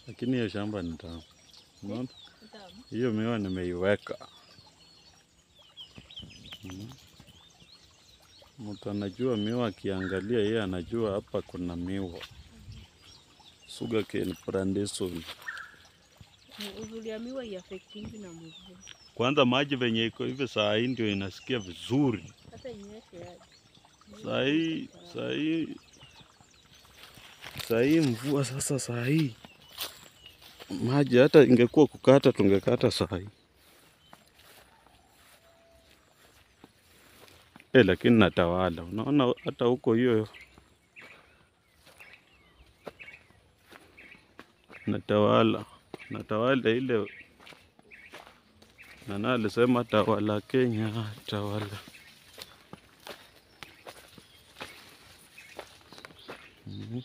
lakini hiyo shamba ni tamu. Unaona Tamu. hiyo miwa nimeiweka. Mm. Mtu anajua miwa, akiangalia yeye anajua hapa kuna miwa. Sugarcane plantation. Uzuri ya miwa iafektingi na mvua. Kwanza maji venye iko hivi saa hii ndio inasikia vizuri. Sasa inyeshe aje. Saa hii saa hii saa hii mvua sasa, saa hii maji hata ingekuwa kukata tungekata saa hii eh, lakini natawala. Unaona hata huko hiyo natawala, natawala ile nana alisema tawala Kenya, tawala Mhm.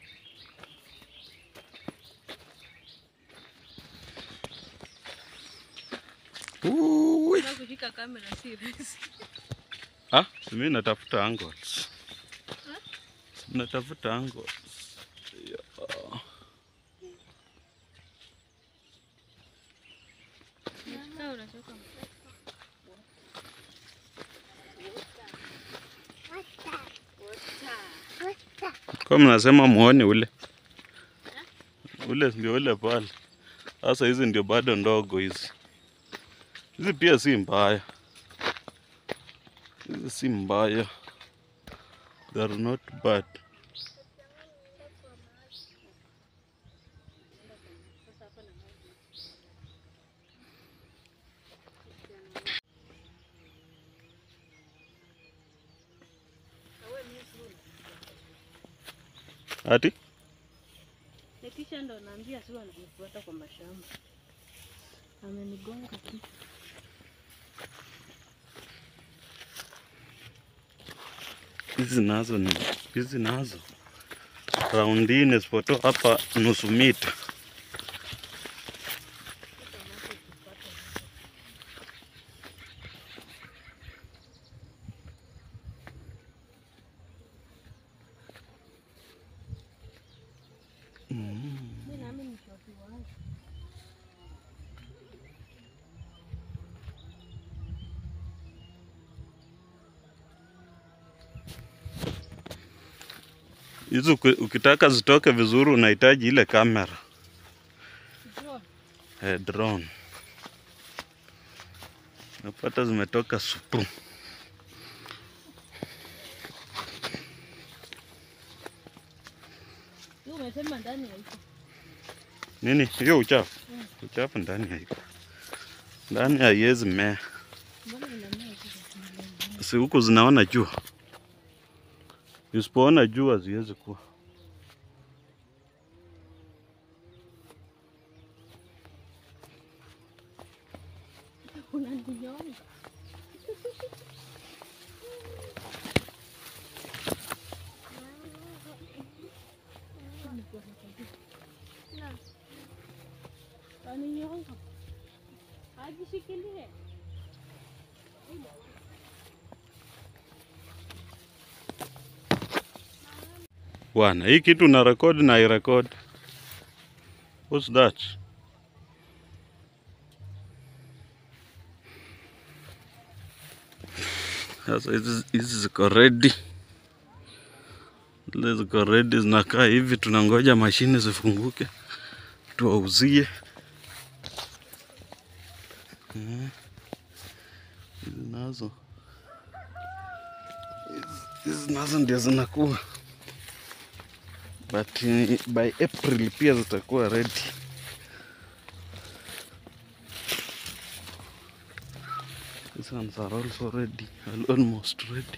Uwi. Sasa kushika kamera si rahisi. Ah, mimi natafuta angles. Natafuta angles. Ya. Sasa unachoka. Kwa mnasema muone ule ule ndio ule pale. Sasa hizi ndio bado ndogo hizi. Hizi pia si mbaya, hizi si mbaya, they are not bad. Ati Nikisha ndo naambia si ananifuata kwa mashamba. Amenigonga tu. hizi nazo ni hizi nazo raundi nne isipotoa hapa nusu mita. Mimi nami ni shofi wangu. Hizi uki- ukitaka zitoke vizuri unahitaji ile kamera Drone. eh, drone. Napata zimetoka supu. Hiyo umesema ndani ya hicho. Nini hiyo uchafu? Uchafu ndani haiko, ndani haiwezi mea, Mbona inamea hicho? si huku zinaona jua. Usipoona jua haziwezi kuwa. Unaninyonga. Unaninyonga. Ajishikilie. Bwana, hii kitu na record na irecord. What's that? Sasa hizi hizi ziko ready, zile ziko ready, zinakaa hivi, tunangoja mashine zifunguke tuwauzie. Eh, Hizi nazo hizi- hizi nazo ndio zinakuwa but eh, by April pia zitakuwa ready. These ones are also ready, al- almost ready.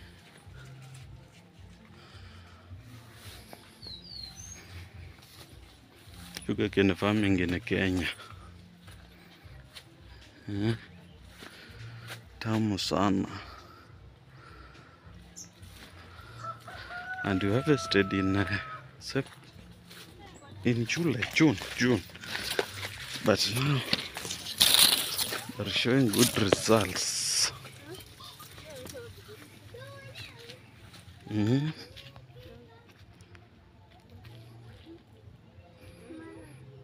Sugarcane farming in Kenya. Eh, Tamu sana. And we harvested in uh, Sep- in July, June, June. But now they're showing good results. Mhm.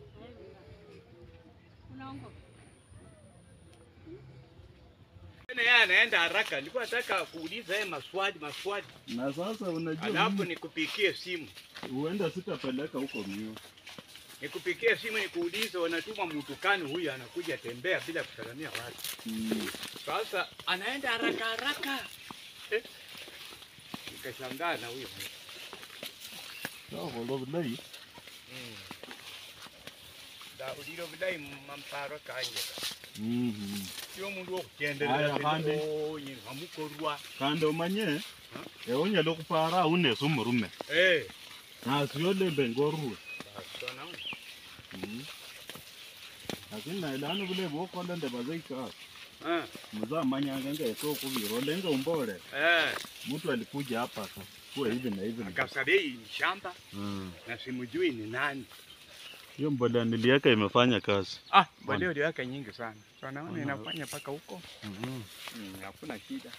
Tena yeye anaenda haraka. Nilikuwa nataka kuuliza yeye maswali maswali. Na sasa unajua Alafu mimi nikupikie simu. huenda sitapeleka huko mio. Nikupikie simu nikuulize wanatuma mtu kani huyu anakuja tembea bila kusalamia watu. Mm. Sasa anaenda haraka haraka. Eh. Nikashangaa na huyo. Sawa kwa vile Da uliro bidai mamparo kanje. Mhm. Sio mundu Aya, okutenderera handi. onye amukorwa. Kandi omanye onyala okupara unesa omurume Eh. nasi olembe ngorue Basona. lakini naye lano vule vokola ndeva zeikasi Ah. muzamanyanga ngese okuvira olenga umbole Eh. mtu alikuja hapa aka kuwa hivi na hivi na hivi. Akasabei ni shamba Mm. na simujui ni nani. hiyo mbolea niliweka imefanya kazi Ah, mbolea uliweka nyingi sana. So naona Wana- inafanya mpaka huko. Mhm. Mm, hakuna shida.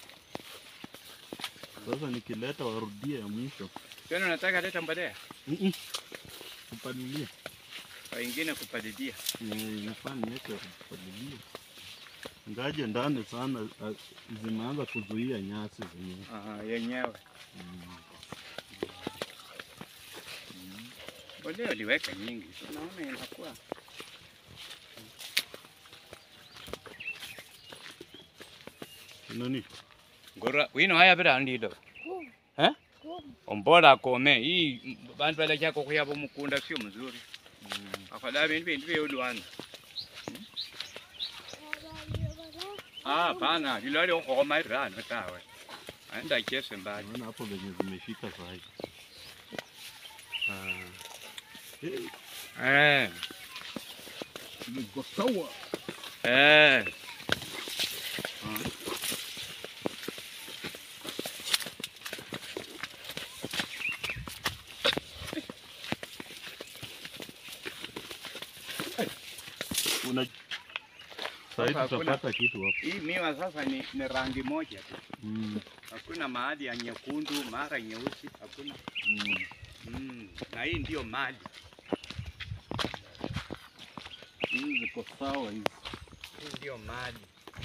sasa nikileta warudie ya mwisho Tena unataka leta mbolea? Mhm. kupalilia Wengine kupalilia. Eh, inafaa niweke kupalilia ngaje ndani sana ah, zimeanza kuzuia nyasi zenyewe Ah, yenyewe. Mm. Mbolea uliweka nyingi. So naona inakuwa. nani Ngora wino haya bira ndido. Eh? Ombola kome hii bantu balacha kokuyabo mukunda sio mzuri. Afadhali bintu bintu byo lwana. Ah, pana, lilali okoma irano tawe. Aenda kese mbali. naona hapo venye zimeshika sahi Ah. Eh, Eh. ziko sawa Eh. una sahi Sasa hakuna- tutapata kitu hapo Hii miwa sasa ni, ni rangi moja tu. Mm, Hakuna mahali ya nyekundu, mara nyeusi, hakuna. mm. Mm. Na hii ndio mali. hizi ziko sawa hizi Hii ndio mali.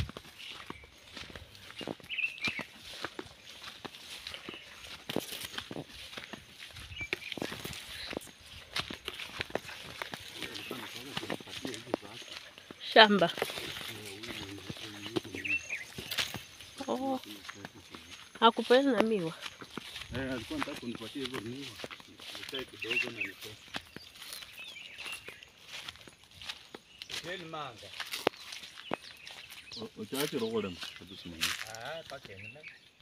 Shamba. Oh. Hakupenda na miwa. Eh, alikuwa nataka kunipatia hizo miwa nikae kidogo na nitoe Teni manga. ochachiro kolema kadusimamia Ah, pakeni.